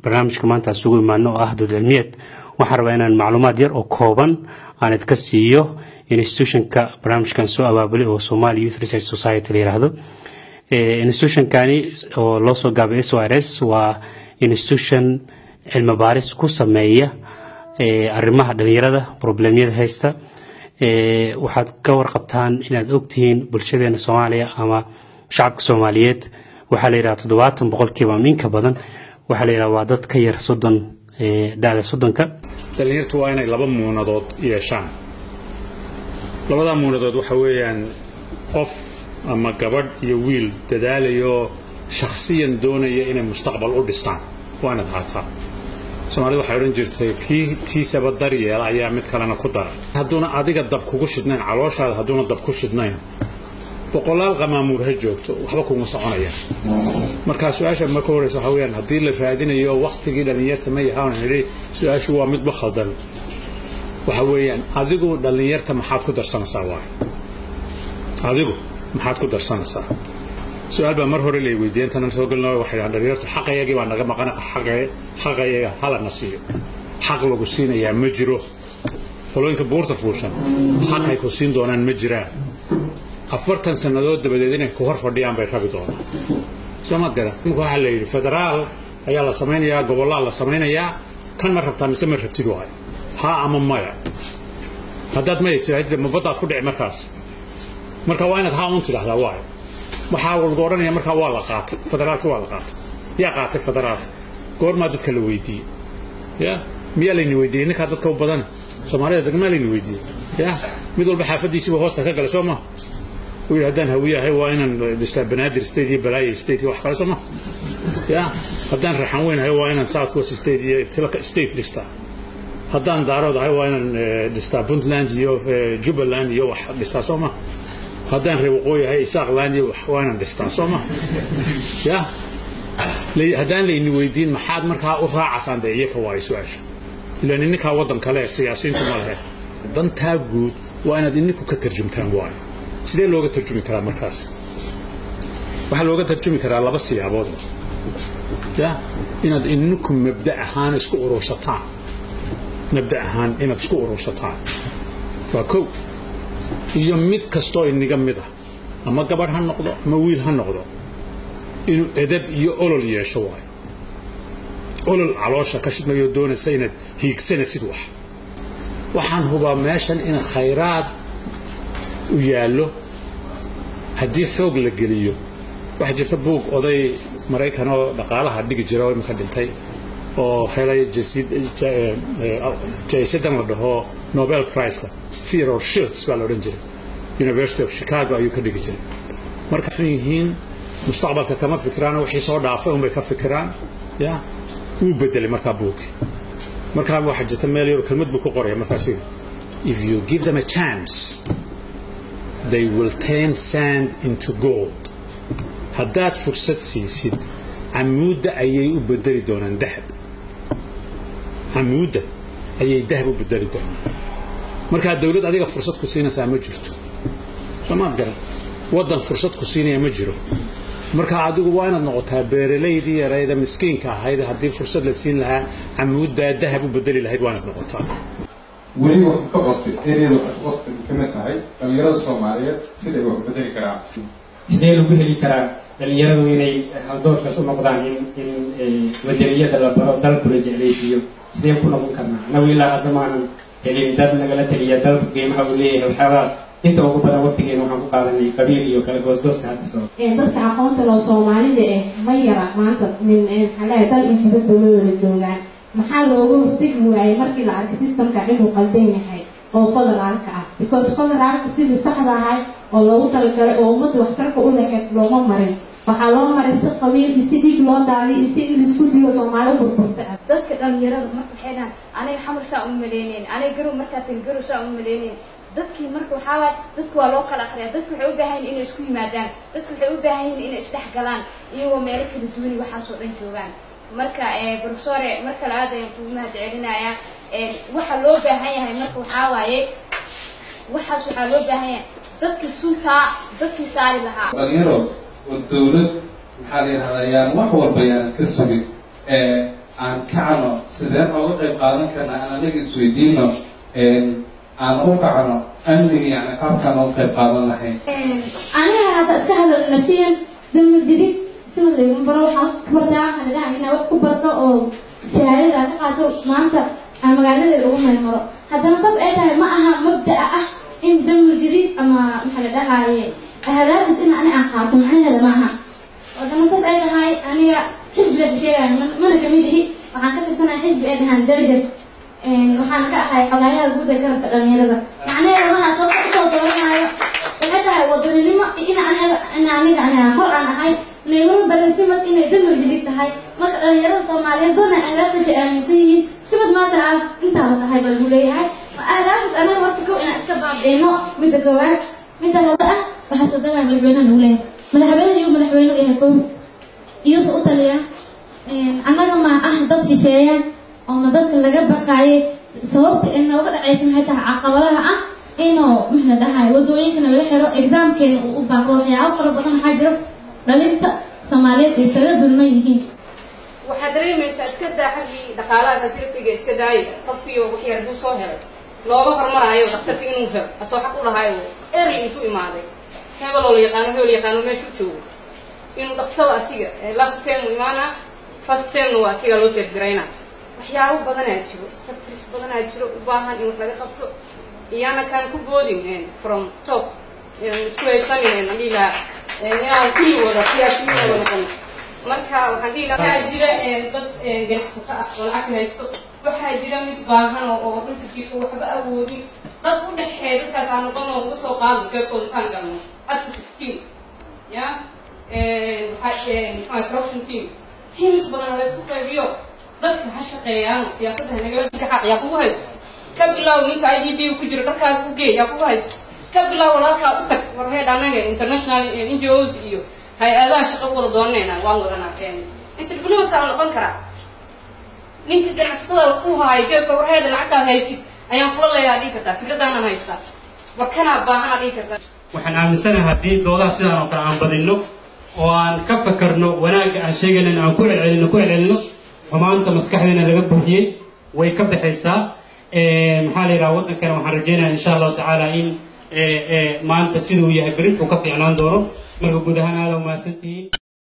barnaamijka maanta isugu imaano oo ah dood cilmiyeed waxaan rabaa inaan macluumaad yar oo kooban aan idka siiyo institutionka barnaamijkan soo abaabulay oo Somali Youth Research Society la yiraahdo institutionkani oo loo soo gaabay SYRS waa institution cilmi baaris ku sameeya arrimaha dhalinyarada problemyada haysta waxaad ka warqabtaan inaad ogtihiin bulshadeena Soomaaliya ama shacabka Soomaaliyeed waxaa la yiraahdaa toddobaatan boqolkiiba ama in ka badan waxaa la yiraahdaa waa dad ka yar soddon da'da soddonka dhalinyartu waa inay laba muunadood yeeshaan labadaa muunadood waxa weeyaan qof ama gabadh iyo wiil dadaalayo shakhsiyan doonaya inay mustaqbal u dhistaan waa inaad haataa soomaalida waxay odhan jirtay kii tiisaba daryeela ayaa mid kalena ku dara hadduuna adiga dab kugu shidnayn calooshaada hadduuna dab ku shidnayn boqolaal qamaamuur ha joogto waxba kuma soconaya marka su-aasha marka horeysa waxa weyaan haddii la raadinayo waktigii dhallinyarta ma yahaan nidhi su-aashu waa midba khaldan waxa weeyaan adigu dhallinyarta maxaad ku darsanaysaa waay adigu maxaad ku darsanaysaa su-aal baa mar hore lay weydiiyeen tanan soo gelino waxay dhahan dhallinyartu xaqayagii baa naga maqan xaqayaga halana siiyo xaq lagu siinayaa ma jiro qolooyinka buurta fuushan xaqay ku siin doonaan ma jiraan afartan sannadood dabadeed inay ku hor fadhiyaan bay rabi doonaan soo ma gara imika waxaa la yidhi federaal ayaa la samaynayaa gobollaa la samaynayaa kan ma rabtaa mise ma rabtid waayo haa ama maya haddaad ma egtid mabaddaad ku dhici markaas marka waa inaad haa un tidhahdaa waayo waxaa lagu odhanaya markaa waa la qaatay federaalka waa la qaatay yaa qaatay federaalka goormaa dadka la weydiiyey ya miyaa layni weydiiyey ninkaa dadka u badana soomaalida degmaa layni weydiiyey ya mid walba xaafadiisiiba hoosta ka galay soo ma uu yidhi haddaan hawiyahay waa inaan dhistaa banaadir state iyo balaayo state iyo wax kale soo ma ya haddaan raxan weynahay waa inaan south west state iyo tilka state dhistaa haddaan daarood ahay waa inaan dhistaa puntland iyo jubbaland iyo wax dhistaa soo ma haddaan reer waqooyi ahay isaaqland iyo waa inaan dhistaa soo ma ya haddaan layni weydiin maxaad markaa u raacasaan dee iyaka waayo su-aashu ilaan ininkaa waddan kale siyaasiyiintu ma lehe dantaa guud waa inaad ininku ka tarjumtaan waayo sidee looga tarjumi karaa markaas waxaa looga tarjumi karaa laba siyaabood ya inaad ininku mabda ahaan isku urursataan mabda ahaan inaad isku urursataan waa kow iyo mid kastoo iniga mid ah ama gabadh ha noqdo ama wiil ha noqdo inuu edab iyo olol yeesho waayo olol caloosha ka shidmayo doonaysa inaad hiigsanaysid wax waxaan hubaa meeshan in khayraad u yaallo haddii xoog la geliyo waxaa jirta buug oday maraykan oo dhaqaalaha dhigi jira oo imika dhintay oo helay jaysadan la dhaho nobel priceka theodore shilts baa la odhan jiray university of chicago ayuu ka dhigi jiray marka waxay yihiin mustaqbalka kama fikiraan wixii soo dhaafay unbay ka fikiraan ya wuu bedelay markaa buugkii markaa waxaa jirta meel yar kelmad buu ku qoraya markaasuu yidhi if you give them a chance they will turn sand into gold haddaad fursad siisid camuudda ayay u bedeli doonaan dahab camuudda ayay dahab u bedeli doonaan markaa dawlad adiga fursad ku siinaysaa ma jirto soomaad garan waddan fursad ku siinaya ma jiro marka adigu waa inaad noqotaa beeralaydii yarayda miskiinka ahayd haddii fursad la siin lahaa camuuddaa dahab u bedeli lahayd waa inaad noqotaa weli wax ka qortay ereyada waqti ka mid tahay dhallinyarada soomaaliyeed siday wax u bedeli karaan sidee lagu heli karaa dhalinyaradu inay haldoorkaas u noqdaan in in wadaniyada la baro dalkula jeclaysiiyo sidee ku noqon karnaa anagu ilaa hadda maanan helin dad nagala taliya dalku qiimaha uu leeyahay waxyaabaa inta ugu badan waqtigeena waxaan ku qaadanay qabiil iyo kala goosgooska hadda soo dadka aqoonta loo soomaalida eh ma yara maanta min maxaa leeyahay dal iyo dibadda loo wada joogaan maxaa looga hortegi waayey markii la arkay systemka inuu qaldan yahay oo federaalka ah because federaalka sidii saxda ahay oo loogu talagalay oo ummadda waxtarka u leexeed looma marin waxaa loo maray si qabiil iyo si dhiig loo daadiy iyo si in laisku dilo soomaali u burburta ah dadka dhalinyarada marka waxay dhahaan aniga xamar saa uma maleyneyn aniga garow markaa tan garow saa uma maleyneyn dadkii marka waxaa waay dadku waa loo kala akriyaa dadku waxay u baahan yihin inay isku yimaadaan dadku waxay u baahan yihin inay isdhex galaan iyagoo meelo kala duwani waxaasoo dhan joogaan marka professore mar kale aad ayaan kugu mahad celinayaa waxa loo baahan yahay marka waxaa waaye waxaas waxaa loo baahan yahay dadkii suntaa dadkii saari lahaa dhalinyaro oo dawlad maxaa la yidhahdaa yaan wax walba yaanan ka sugin aan kacno sideen ooga qayb qaadan karna aan anaga isweydiino aan u kacno amniga yani qaabkaan uga qayb qaadan lahayn aniga hadda iska hadal nafsiyan damir jidid sida laygu baro waxaan ku bartaa waxaan idhaha inaa wax ku barto oo shahaadada ka qaato maanta aan magaaladeeda ugu meel maro haddana saas ay tahay ma aha mabda'a ah in damir jidid ama maxaa la dhahaye ahadaafis in ani aan qaato macnaheeda ma aha haddana saas ay tahay aniga xisbiga sheegaya mana kamid ihi waxaan ka tirsanaya xisbi ay dhahaan darjar waxaan ka ahay xogaayaha guud ee garabka dhalinyarada macnaheeda maha sababta usoo dooranaayo waxay tahay wadaninimo in aniga in aniga aniga hor aan ahay layguma barin simad inay damir jidid tahay marka dhalinyarada soomaaliyeed badan ahdaaftaasi aaminsan yihiin simad maanta ah intaaba tahay baa lagu leeyahay ahdaaftas anaga horta kow inaan iska baabi'ino midda koowaad midda laba ah waxaa soo dagaya madaxweynaha lagu leeyahay madaxweynaha iyo madaxweyne u yahay kow iyuusa u taliya annaga ma ah dad shisheeya oona dadka laga baqaayay sababta ee nooga dhacaysa maxay tahay caqabadaha ah inuu maxna dhahay wadooyinkana laga xiro exaamkeena uu u baaqo waxyaabo fara badan waxaa jiro dhalinta soomaaliyeed ay isaga dulman yihiin waxaad dareemaysaa iska daa xaggii dhaqaalaha tasrifiga iska daayay qofkii wixii hadduu soo helay looga hormaraayo daktarka inuu helo asoo xaq u lahaayo erey intuu imaaday hebeloo la yaqaano hebel yaqaano meeshu joogo inuu dhaqsaba asiga last term imaana first termna waa asiga loo seefgaraynaa waxyaabo badanaa jiro sectors badanaa jiro u baahan in wax laga qabto iyana kaan ku boodin from top isku haysanin aan dhihi lahaa inaan kulli wada siyaasiyiin wada noqon marka waxaan dhihi lahaa waxaa jira dad ganacsato ah oo lacag haysto waxaa jira mid baahan oo oo dhulka jiifo waxba awoodin dad u dhexeeya dadkaas aan noqon oo uga soo qaado jeebkooda kaan galno access team ya maxaa corruption team teams badan la isku qaybiyo dadka ha shaqeeyaan siyaasadda nagala xaq yaa kugu hayso ka bilow ninka i d b ku jiro dharkaaga ku geey yaa kugu hayso ka bilow walaalkaa u tag war heed anaga international n g os iyo hay-adaha shaqo wada doonanayna waan wadanaa interviews aan noqon karaa ninka ganacsatada ku haayo jeebka war heeda lacagtaad haysid ayaan kula leeyaa dhihi kartaa fikradaanan haystaa war kanaa baahanaa dhihi kartaa waxaan aaminsanahay haddii doodaha sidaan oo kale aan badinno oo aan ka fakarno wanaagga aan sheegaynan aan ku celcelino ku celcelino xumaanta maskaxdeena laga buuxiyey way ka baxaysaa maxaa la yidhaha waddankana waxaan rajeynaya insha allahu tacaala in maanta siduu yahay berint uu ka fiicnaan doono marka guud ahaan aada umahadsantihiin